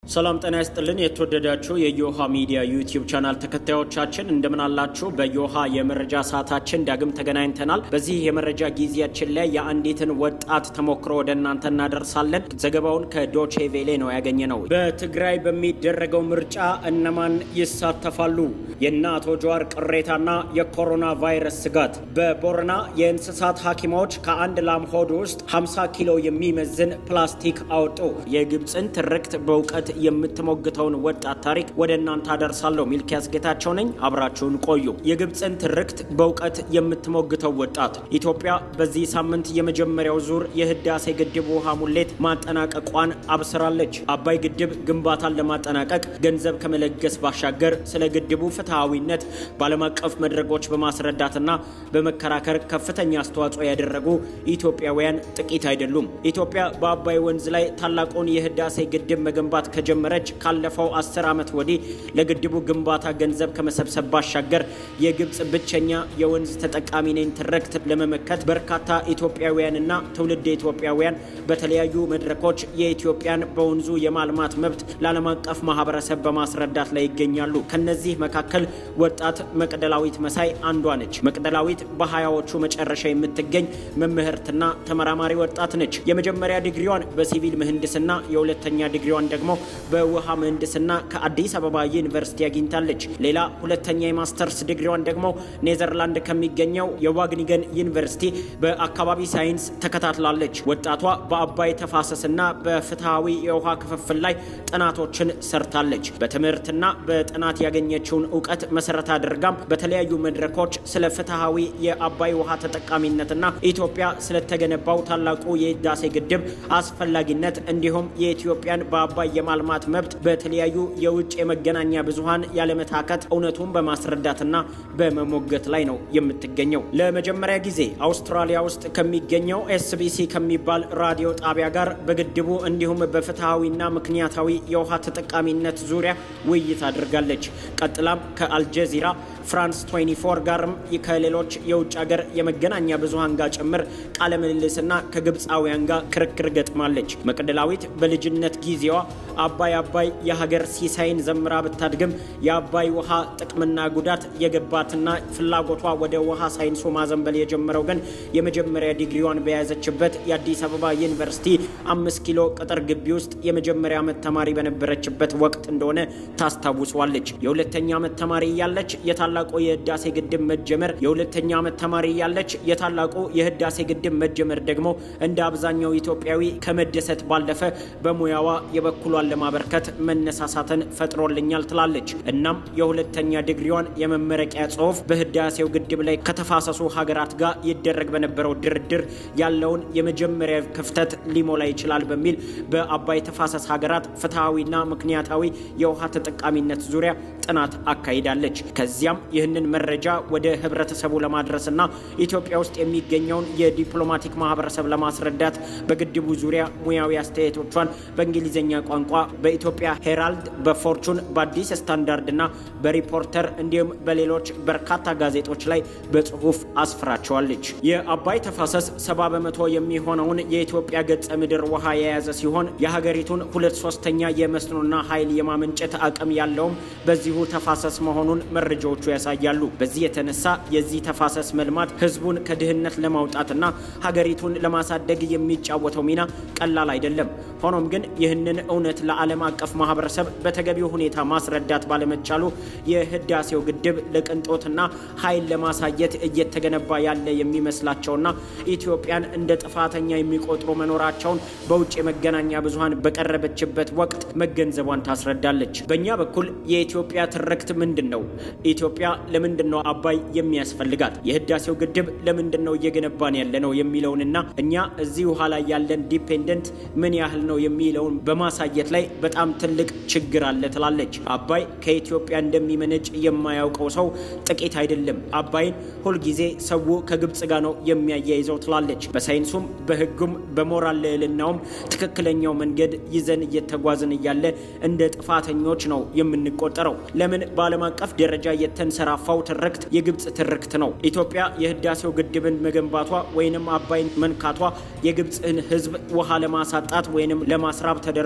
ሰላም ጤና ይስጥልን። የተወደዳችሁ የዮሃ ሚዲያ ዩቲዩብ ቻናል ተከታዮቻችን እንደምን አላችሁ? በዮሃ የመረጃ ሰዓታችን ዳግም ተገናኝተናል። በዚህ የመረጃ ጊዜያችን ላይ የአንዲትን ወጣት ተሞክሮ ወደ እናንተ እናደርሳለን። ዘገባውን ከዶቼ ቬሌ ነው ያገኘ ነው። በትግራይ በሚደረገው ምርጫ እነማን ይሳተፋሉ? የእነ አቶ ጀዋር ቅሬታና የኮሮና ቫይረስ ስጋት። በቦረና የእንስሳት ሐኪሞች ከአንድ ላም ሆድ ውስጥ 50 ኪሎ የሚመዝን ፕላስቲክ አወጡ። የግብፅን ትርክት በእውቀት የምትሞግተውን ወጣት ታሪክ ወደ እናንተ አደርሳለሁ። ሚልኪያስ ጌታቸው ነኝ። አብራችሁን ቆዩ። የግብፅን ትርክት በእውቀት የምትሞግተው ወጣት ኢትዮጵያ በዚህ ሳምንት የመጀመሪያው ዙር የህዳሴ ግድብ ውሃ ሙሌት ማጠናቀቋን አብስራለች። አባይ ግድብ ግንባታን ለማጠናቀቅ ገንዘብ ከመለገስ ባሻገር ስለ ግድቡ ፍትሐዊነት በዓለም አቀፍ መድረኮች በማስረዳትና በመከራከር ከፍተኛ አስተዋጽኦ ያደረጉ ኢትዮጵያውያን ጥቂት አይደሉም። ኢትዮጵያ በአባይ ወንዝ ላይ ታላቁን የህዳሴ ግድብ መገንባት ከጀመረች ካለፈው አስር ዓመት ወዲህ ለግድቡ ግንባታ ገንዘብ ከመሰብሰብ ባሻገር የግብፅ ብቸኛ የወንዝ ተጠቃሚ ነኝ ትርክት ለመመከት በርካታ ኢትዮጵያውያንና ትውልድ ኢትዮጵያውያን በተለያዩ መድረኮች የኢትዮጵያን በወንዙ የማልማት መብት ለዓለም አቀፍ ማህበረሰብ በማስረዳት ላይ ይገኛሉ። ከነዚህ መካከል ወጣት መቅደላዊት መሳይ አንዷ ነች። መቅደላዊት በሀያዎቹ መጨረሻ የምትገኝ መምህርትና ተመራማሪ ወጣት ነች። የመጀመሪያ ዲግሪዋን በሲቪል ምህንድስና የሁለተኛ ዲግሪዋን ደግሞ በውሃ ምህንድስና ከአዲስ አበባ ዩኒቨርሲቲ አግኝታለች። ሌላ ሁለተኛ የማስተርስ ዲግሪዋን ደግሞ ኔዘርላንድ ከሚገኘው የዋግኒገን ዩኒቨርሲቲ በአካባቢ ሳይንስ ተከታትላለች። ወጣቷ በአባይ ተፋሰስና በፍትሐዊ የውሃ ክፍፍል ላይ ጥናቶችን ሰርታለች። በትምህርትና በጥናት ያገኘችውን እውቀት መሰረት አድርጋም በተለያዩ መድረኮች ስለ ፍትሐዊ የአባይ ውሃ ተጠቃሚነትና ኢትዮጵያ ስለተገነባው ታላቁ የህዳሴ ግድብ አስፈላጊነት እንዲሁም የኢትዮጵያን በአባይ የማልማት መብት በተለያዩ የውጭ የመገናኛ ብዙሃን ያለመታከት እውነቱን በማስረዳትና በመሞገት ላይ ነው የምትገኘው። ለመጀመሪያ ጊዜ አውስትራሊያ ውስጥ ከሚገኘው ኤስቢሲ ከሚባል ራዲዮ ጣቢያ ጋር በግድቡ እንዲሁም በፍትሐዊና ምክንያታዊ የውሃ ተጠቃሚነት ዙሪያ ውይይት አድርጋለች። ቀጥላም ከአልጀዚራ ፍራንስ 24 ጋርም ከሌሎች የውጭ ሀገር የመገናኛ ብዙሃን ጋር ጭምር ቃለ ምልልስና ከግብፃውያን ጋር ክርክር ገጥማለች። መቅደላዊት በልጅነት ጊዜዋ አባይ አባይ የሀገር ሲሳይን ዘምራ ብታድግም የአባይ ውሃ ጥቅምና ጉዳት የገባትና ፍላጎቷ ወደ ውሃ ሳይንሱ ማዘንበል የጀመረው ግን የመጀመሪያ ዲግሪዋን በያዘችበት የአዲስ አበባ ዩኒቨርሲቲ አምስት ኪሎ ቅጥር ግቢ ውስጥ የመጀመሪያ ዓመት ተማሪ በነበረችበት ወቅት እንደሆነ ታስታውሷለች። የሁለተኛ ዓመት ተማሪ እያለች የታላቁ የህዳሴ ግድብ መጀመር የሁለተኛ ዓመት ተማሪ እያለች የታላቁ የህዳሴ ግድብ መጀመር ደግሞ እንደ አብዛኛው ኢትዮጵያዊ ከመደሰት ባለፈ በሙያዋ የበኩሏን ለማበርከት መነሳሳትን ፈጥሮልኛል ትላለች። እናም የሁለተኛ ዲግሪዋን የመመረቂያ ጽሑፍ በህዳሴው ግድብ ላይ ከተፋሰሱ ሀገራት ጋር ይደረግ በነበረው ድርድር ያለውን የመጀመሪያ ክፍተት ሊሞላ ይችላል በሚል በአባይ ተፋሰስ ሀገራት ፍትሐዊና ምክንያታዊ የውሃ ተጠቃሚነት ዙሪያ ጥናት አካሂዳለች። ከዚያም ይህንን መረጃ ወደ ህብረተሰቡ ለማድረስና ኢትዮጵያ ውስጥ የሚገኘውን የዲፕሎማቲክ ማህበረሰብ ለማስረዳት በግድቡ ዙሪያ ሙያዊ አስተያየቶቿን በእንግሊዝኛ ቋንቋ በኢትዮጵያ ሄራልድ፣ በፎርቹን፣ በአዲስ ስታንዳርድ እና በሪፖርተር እንዲሁም በሌሎች በርካታ ጋዜጦች ላይ በጽሁፍ አስፍራቸዋለች። የአባይ ተፋሰስ ሰባ በመቶ የሚሆነውን የኢትዮጵያ ገጸ ምድር ውሃ የያዘ ሲሆን የሀገሪቱን ሁለት ሶስተኛ የመስኖና ኃይል የማመንጨት አቅም ያለውም በዚሁ ተፋሰስ መሆኑን መረጃዎቹ ያሳያሉ። በዚህ የተነሳ የዚህ ተፋሰስ መልማት ህዝቡን ከድህነት ለማውጣትና ሀገሪቱን ለማሳደግ የሚጫወተው ሚና ቀላል አይደለም። ሆኖም ግን ይህንን እውነት ለዓለም አቀፍ ማህበረሰብ በተገቢው ሁኔታ ማስረዳት ባለመቻሉ የህዳሴው ግድብ ለቅንጦትና ኃይል ለማሳየት እየተገነባ ያለ የሚመስላቸውና ኢትዮጵያን እንደ ጥፋተኛ የሚቆጥሩ መኖራቸውን በውጭ የመገናኛ ብዙሃን በቀረበችበት ወቅት መገንዘቧን ታስረዳለች። በእኛ በኩል የኢትዮጵያ ትርክት ምንድን ነው? ኢትዮጵያ ለምንድን ነው አባይ የሚያስፈልጋት? የህዳሴው ግድብ ለምንድን ነው እየገነባን ያለ ነው የሚለውንና እኛ እዚህ ውሃ ላይ ያለን ዲፔንደንት ምን ያህል ነው የሚለውን በማሳየት ላይ በጣም ትልቅ ችግር አለ ትላለች። አባይ ከኢትዮጵያ እንደሚመነጭ የማያውቀው ሰው ጥቂት አይደለም። አባይን ሁልጊዜ ሰው ከግብፅ ጋር ነው የሚያያይዘው ትላለች። በሳይንሱም በህጉም በሞራል ልዕልናውም ትክክለኛው መንገድ ይዘን እየተጓዝን እያለ እንደ ጥፋተኞች ነው የምንቆጠረው። ለምን በዓለም አቀፍ ደረጃ የተንሰራፋው ትርክት የግብፅ ትርክት ነው። ኢትዮጵያ የህዳሴው ግድብን መገንባቷ ወይንም አባይን መንካቷ የግብፅን ህዝብ ውሃ ለማሳጣት ወይንም ለማስራብ ተደርጎ ስለ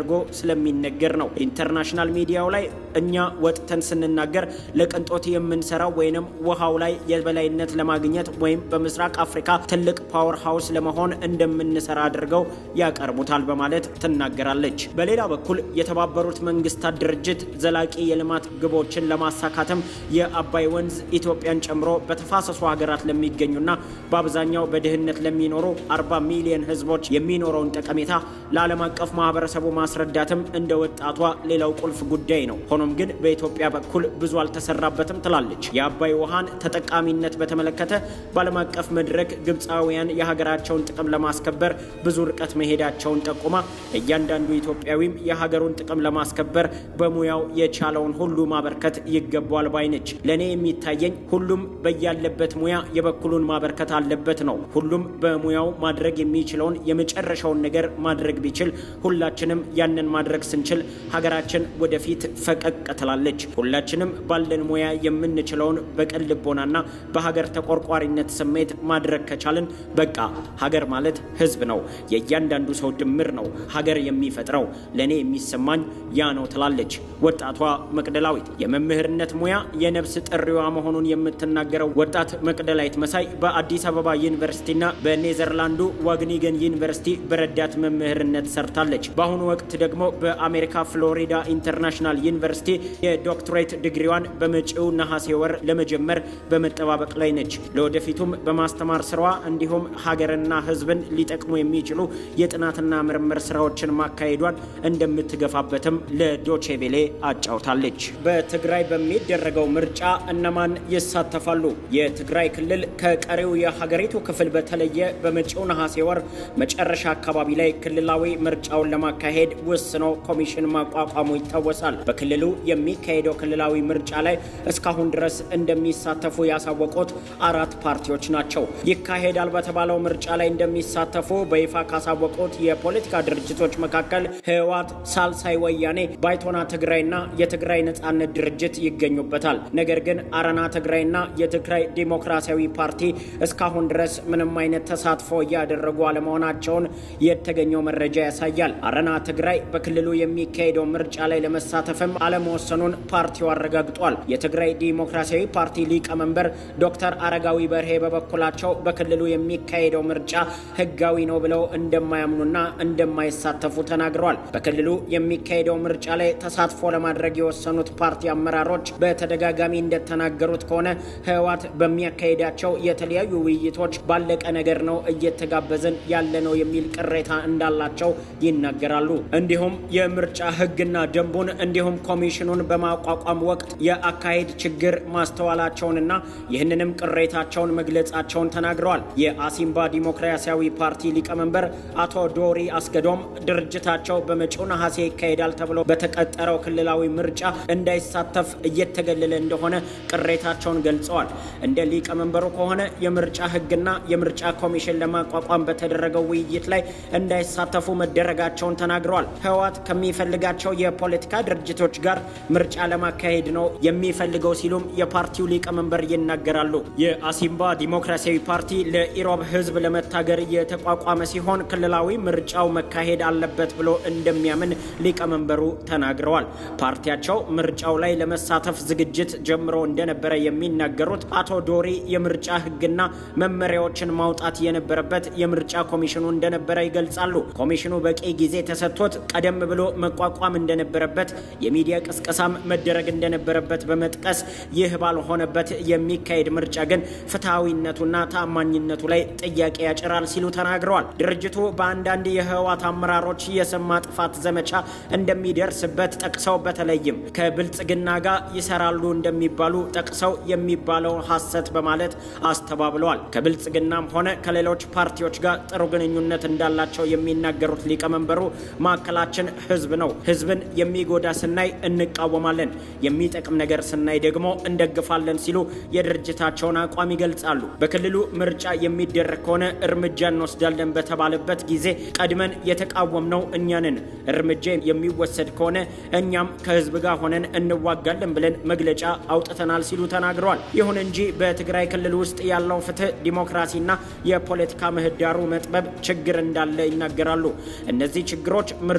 ስለሚነገር ነው። ኢንተርናሽናል ሚዲያው ላይ እኛ ወጥተን ስንናገር ለቅንጦት የምንሰራው ወይንም ውሃው ላይ የበላይነት ለማግኘት ወይም በምስራቅ አፍሪካ ትልቅ ፓወር ሃውስ ለመሆን እንደምንሰራ አድርገው ያቀርቡታል በማለት ትናገራለች። በሌላ በኩል የተባበሩት መንግስታት ድርጅት ዘላቂ የልማት ግቦችን ለማሳካትም የአባይ ወንዝ ኢትዮጵያን ጨምሮ በተፋሰሱ ሀገራት ለሚገኙና በአብዛኛው በድህነት ለሚኖሩ 40 ሚሊዮን ህዝቦች የሚኖረውን ጠቀሜታ ለዓለም አቀፍ ማህበረሰቡ ማስረዳትም እንደ ወጣቷ ሌላው ቁልፍ ጉዳይ ነው። ሆኖም ግን በኢትዮጵያ በኩል ብዙ አልተሰራበትም ትላለች። የአባይ ውሃን ተጠቃሚነት በተመለከተ በዓለም አቀፍ መድረክ ግብፃውያን የሀገራቸውን ጥቅም ለማስከበር ብዙ ርቀት መሄዳቸውን ጠቁማ እያንዳንዱ ኢትዮጵያዊም የሀገሩን ጥቅም ለማስከበር በሙያው የቻለውን ሁሉ ማበርከት ይገባዋል ባይ ነች። ለእኔ የሚታየኝ ሁሉም በያለበት ሙያ የበኩሉን ማበርከት አለበት ነው። ሁሉም በሙያው ማድረግ የሚችለውን የመጨረሻውን ነገር ማድረግ ቢችል ሁላችንም ያንን ማድረግ ስንችል ሀገራችን ወደፊት ፈቀቅ ትላለች። ሁላችንም ባለን ሙያ የምንችለውን በቅን ልቦናና በሀገር ተቆርቋሪነት ስሜት ማድረግ ከቻልን በቃ ሀገር ማለት ህዝብ ነው፣ የእያንዳንዱ ሰው ድምር ነው ሀገር የሚፈጥረው። ለእኔ የሚሰማኝ ያ ነው ትላለች ወጣቷ መቅደላዊት። የመምህርነት ሙያ የነፍስ ጥሪዋ መሆኑን የምትናገረው ወጣት መቅደላዊት መሳይ በአዲስ አበባ ዩኒቨርሲቲና በኔዘርላንዱ ዋግኒገን ዩኒቨርሲቲ በረዳት መምህርነት ሰርታለች። በአሁኑ ወቅት ደግሞ በአሜሪካ ፍሎሪዳ ኢንተርናሽናል ዩኒቨርሲቲ የዶክትሬት ዲግሪዋን በመጪው ነሐሴ ወር ለመጀመር በመጠባበቅ ላይ ነች። ለወደፊቱም በማስተማር ስራዋ እንዲሁም ሀገርና ህዝብን ሊጠቅሙ የሚችሉ የጥናትና ምርምር ስራዎችን ማካሄዷን እንደምትገፋበትም ለዶቼቬሌ አጫውታለች። በትግራይ በሚደረገው ምርጫ እነማን ይሳተፋሉ? የትግራይ ክልል ከቀሪው የሀገሪቱ ክፍል በተለየ በመጪው ነሐሴ ወር መጨረሻ አካባቢ ላይ ክልላዊ ምርጫውን ለማካሄድ ወስኖ ኮሚሽን ማቋቋሙ ይታወሳል። በክልሉ የሚካሄደው ክልላዊ ምርጫ ላይ እስካሁን ድረስ እንደሚሳተፉ ያሳወቁት አራት ፓርቲዎች ናቸው። ይካሄዳል በተባለው ምርጫ ላይ እንደሚሳተፉ በይፋ ካሳወቁት የፖለቲካ ድርጅቶች መካከል ህወሓት፣ ሳልሳይ ወያኔ፣ ባይቶና ትግራይና የትግራይ ነጻነት ድርጅት ይገኙበታል። ነገር ግን አረና ትግራይና የትግራይ ዲሞክራሲያዊ ፓርቲ እስካሁን ድረስ ምንም አይነት ተሳትፎ እያደረጉ አለመሆናቸውን የተገኘው መረጃ ያሳያል። አረና ትግራይ በክልሉ የሚካሄደው ምርጫ ላይ ለመሳተፍም አለመወሰኑን ፓርቲው አረጋግጧል። የትግራይ ዲሞክራሲያዊ ፓርቲ ሊቀመንበር ዶክተር አረጋዊ በርሄ በበኩላቸው በክልሉ የሚካሄደው ምርጫ ህጋዊ ነው ብለው እንደማያምኑና እንደማይሳተፉ ተናግረዋል። በክልሉ የሚካሄደው ምርጫ ላይ ተሳትፎ ለማድረግ የወሰኑት ፓርቲ አመራሮች በተደጋጋሚ እንደተናገሩት ከሆነ ህወሓት በሚያካሄዳቸው የተለያዩ ውይይቶች ባለቀ ነገር ነው እየተጋበዘን ያለ ነው የሚል ቅሬታ እንዳላቸው ይናገራሉ። እንዲሁም የምርጫ ህግና ደንቡን እንዲሁም ኮሚሽኑን በማቋቋም ወቅት የአካሄድ ችግር ማስተዋላቸውንና ይህንንም ቅሬታቸውን መግለጻቸውን ተናግረዋል። የአሲምባ ዲሞክራሲያዊ ፓርቲ ሊቀመንበር አቶ ዶሪ አስገዶም ድርጅታቸው በመጪው ነሐሴ ይካሄዳል ተብሎ በተቀጠረው ክልላዊ ምርጫ እንዳይሳተፍ እየተገለለ እንደሆነ ቅሬታቸውን ገልጸዋል። እንደ ሊቀመንበሩ ከሆነ የምርጫ ህግና የምርጫ ኮሚሽን ለማቋቋም በተደረገው ውይይት ላይ እንዳይሳተፉ መደረጋቸውን ተናግረዋል። ህወሓት ከሚፈልጋቸው የፖለቲካ ድርጅቶች ጋር ምርጫ ለማካሄድ ነው የሚፈልገው ሲሉም የፓርቲው ሊቀመንበር ይናገራሉ። የአሲምባ ዲሞክራሲያዊ ፓርቲ ለኢሮብ ህዝብ ለመታገር የተቋቋመ ሲሆን ክልላዊ ምርጫው መካሄድ አለበት ብሎ እንደሚያምን ሊቀመንበሩ ተናግረዋል። ፓርቲያቸው ምርጫው ላይ ለመሳተፍ ዝግጅት ጀምሮ እንደነበረ የሚናገሩት አቶ ዶሪ የምርጫ ህግና መመሪያዎችን ማውጣት የነበረበት የምርጫ ኮሚሽኑ እንደነበረ ይገልጻሉ። ኮሚሽኑ በቂ ጊዜ ተሰጥቶት ቀደም ብሎ መቋቋም እንደነበረበት፣ የሚዲያ ቅስቀሳም መደረግ እንደነበረበት በመጥቀስ ይህ ባልሆነበት የሚካሄድ ምርጫ ግን ፍትሐዊነቱና ተአማኝነቱ ላይ ጥያቄ ያጭራል ሲሉ ተናግረዋል። ድርጅቱ በአንዳንድ የህወሓት አመራሮች የስም ማጥፋት ዘመቻ እንደሚደርስበት ጠቅሰው በተለይም ከብልጽግና ጋር ይሰራሉ እንደሚባሉ ጠቅሰው የሚባለው ሐሰት በማለት አስተባብለዋል። ከብልጽግናም ሆነ ከሌሎች ፓርቲዎች ጋር ጥሩ ግንኙነት እንዳላቸው የሚናገሩት ሊቀመንበሩ ማዕከላችን ህዝብ ነው። ህዝብን የሚጎዳ ስናይ እንቃወማለን፣ የሚጠቅም ነገር ስናይ ደግሞ እንደግፋለን ሲሉ የድርጅታቸውን አቋም ይገልጻሉ። በክልሉ ምርጫ የሚደረግ ከሆነ እርምጃ እንወስዳለን በተባለበት ጊዜ ቀድመን የተቃወምነው እኛንን እርምጃ የሚወሰድ ከሆነ እኛም ከህዝብ ጋር ሆነን እንዋጋለን ብለን መግለጫ አውጥተናል ሲሉ ተናግረዋል። ይሁን እንጂ በትግራይ ክልል ውስጥ ያለው ፍትህ፣ ዲሞክራሲና የፖለቲካ ምህዳሩ መጥበብ ችግር እንዳለ ይናገራሉ። እነዚህ ችግሮች ምርጫ ውስጥ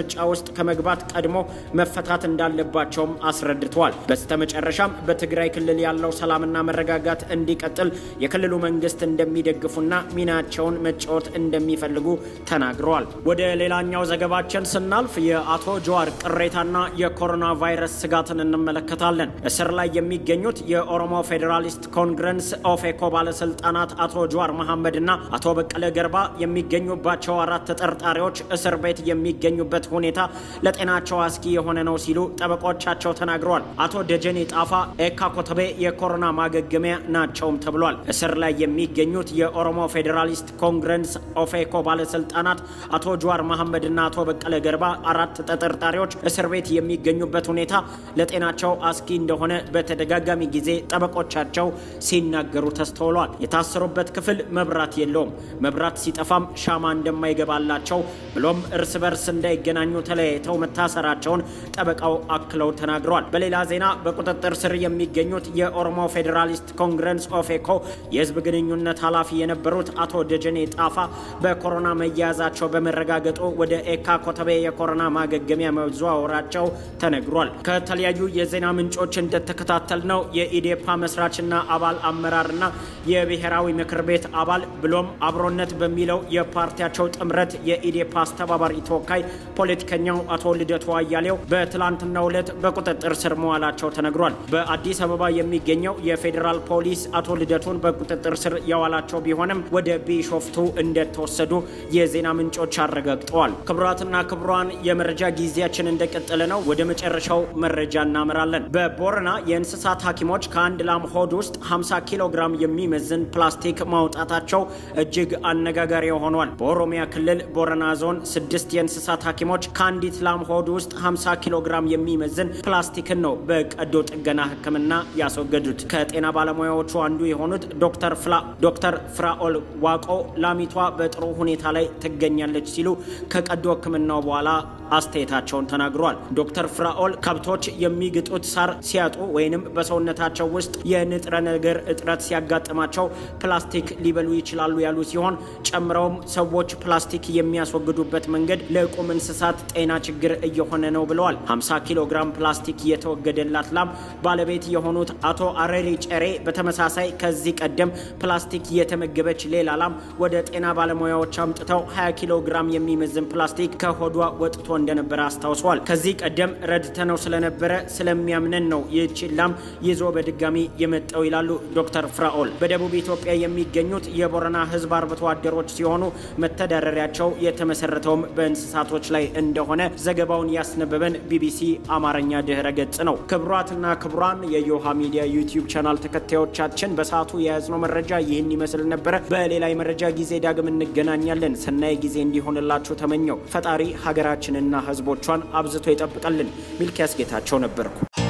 ውስጥ ከመግባት ቀድሞ መፈታት እንዳለባቸውም አስረድተዋል። በስተመጨረሻም በትግራይ ክልል ያለው ሰላምና መረጋጋት እንዲቀጥል የክልሉ መንግስት እንደሚደግፉና ሚናቸውን መጫወት እንደሚፈልጉ ተናግረዋል። ወደ ሌላኛው ዘገባችን ስናልፍ የአቶ ጀዋር ቅሬታና የኮሮና ቫይረስ ስጋትን እንመለከታለን። እስር ላይ የሚገኙት የኦሮሞ ፌዴራሊስት ኮንግረስ ኦፌኮ ባለስልጣናት አቶ ጀዋር መሐመድና አቶ በቀለ ገርባ የሚገኙባቸው አራት ተጠርጣሪዎች እስር ቤት የሚገኙበት ሁኔታ ለጤናቸው አስጊ የሆነ ነው ሲሉ ጠበቆቻቸው ተናግረዋል። አቶ ደጀኔ ጣፋ ኤካ ኮተቤ የኮሮና ማገገሚያ ናቸውም ተብሏል። እስር ላይ የሚገኙት የኦሮሞ ፌዴራሊስት ኮንግረስ ኦፌኮ ባለስልጣናት አቶ ጀዋር መሐመድና አቶ በቀለ ገርባ አራት ተጠርጣሪዎች እስር ቤት የሚገኙበት ሁኔታ ለጤናቸው አስጊ እንደሆነ በተደጋጋሚ ጊዜ ጠበቆቻቸው ሲናገሩ ተስተውሏል። የታሰሩበት ክፍል መብራት የለውም። መብራት ሲጠፋም ሻማ እንደማይገባላቸው ብሎም እርስ በርስ እንዳይገናኙ ተለያይተው መታሰራቸውን ጠበቃው አክለው ተናግረዋል። በሌላ ዜና በቁጥጥር ስር የሚገኙት የኦሮሞ ፌዴራሊስት ኮንግረስ ኦፌኮ የህዝብ ግንኙነት ኃላፊ የነበሩት አቶ ደጀኔ ጣፋ በኮሮና መያዛቸው በመረጋገጡ ወደ ኤካ ኮተቤ የኮሮና ማገገሚያ መዘዋወራቸው ተነግሯል። ከተለያዩ የዜና ምንጮች እንደተከታተልነው የኢዴፓ መስራችና አባል አመራርና የብሔራዊ ምክር ቤት አባል ብሎም አብሮነት በሚለው የፓርቲያቸው ጥምረት የኢዴፓ አስተባባሪ ተወካይ ፖለቲከኛው አቶ ልደቱ አያሌው በትላንትናው ዕለት በቁጥጥር ስር መዋላቸው ተነግሯል። በአዲስ አበባ የሚገኘው የፌዴራል ፖሊስ አቶ ልደቱን በቁጥጥር ስር ያዋላቸው ቢሆንም ወደ ቢሾፍቱ እንደተወሰዱ የዜና ምንጮች አረጋግጠዋል። ክቡራትና ክቡራን የመረጃ ጊዜያችን እንደቀጠለ ነው። ወደ መጨረሻው መረጃ እናመራለን። በቦረና የእንስሳት ሐኪሞች ከአንድ ላም ሆድ ውስጥ 50 ኪሎ ግራም የሚመዝን ፕላስቲክ ማውጣታቸው እጅግ አነጋጋሪ ሆኗል። በኦሮሚያ ክልል ቦረና ዞን ስድስት የእንስሳት ሐኪሞች ከአንዲት ላም ሆድ ውስጥ 50 ኪሎ ግራም የሚመዝን ፕላስቲክን ነው በቀዶ ጥገና ሕክምና ያስወገዱት። ከጤና ባለሙያዎቹ አንዱ የሆኑት ዶክተር ፍላ ዶክተር ፍራኦል ዋቆ ላሚቷ በጥሩ ሁኔታ ላይ ትገኛለች ሲሉ ከቀዶ ሕክምናው በኋላ አስተያየታቸውን ተናግረዋል። ዶክተር ፍራኦል ከብቶች የሚግጡት ሳር ሲያጡ ወይንም በሰውነታቸው ውስጥ የንጥረ ነገር እጥረት ሲያጋጥማቸው ፕላስቲክ ሊበሉ ይችላሉ ያሉ ሲሆን ጨምረውም ሰዎች ፕላስቲክ የሚያስወግዱበት መንገድ ለቁም እንስሳት ጤና ችግር እየሆነ ነው ብለዋል። 50 ኪሎ ግራም ፕላስቲክ የተወገደላት ላም ባለቤት የሆኑት አቶ አረሪ ጨሬ በተመሳሳይ ከዚህ ቀደም ፕላስቲክ የተመገበች ሌላ ላም ወደ ጤና ባለሙያዎች አምጥተው 20 ኪሎ ግራም የሚመዝን ፕላስቲክ ከሆዷ ወጥቶ እንደነበረ አስታውሰዋል። ከዚህ ቀደም ረድተነው ስለነበረ ስለሚያምነን ነው ይህች ላም ይዞ በድጋሚ የመጣው ይላሉ ዶክተር ፍራኦል። በደቡብ ኢትዮጵያ የሚገኙት የቦረና ሕዝብ አርብቶ አደሮች ሲሆኑ መተዳደሪያቸው የተመሰረተውም በእንስሳቶች ላይ እንደሆነ ዘገባውን ያስነበበን ቢቢሲ አማርኛ ድህረ ገጽ ነው። ክቡራትና ክቡራን የዮሃ ሚዲያ ዩቲዩብ ቻናል ተከታዮቻችን በሰዓቱ የያዝነው መረጃ ይህን ይመስል ነበረ። በሌላ የመረጃ ጊዜ ዳግም እንገናኛለን። ሰናይ ጊዜ እንዲሆንላችሁ ተመኘው። ፈጣሪ ሀገራችንና ህዝቦቿን አብዝቶ ይጠብቀልን። ሚልኪያስ ጌታቸው ነበርኩ።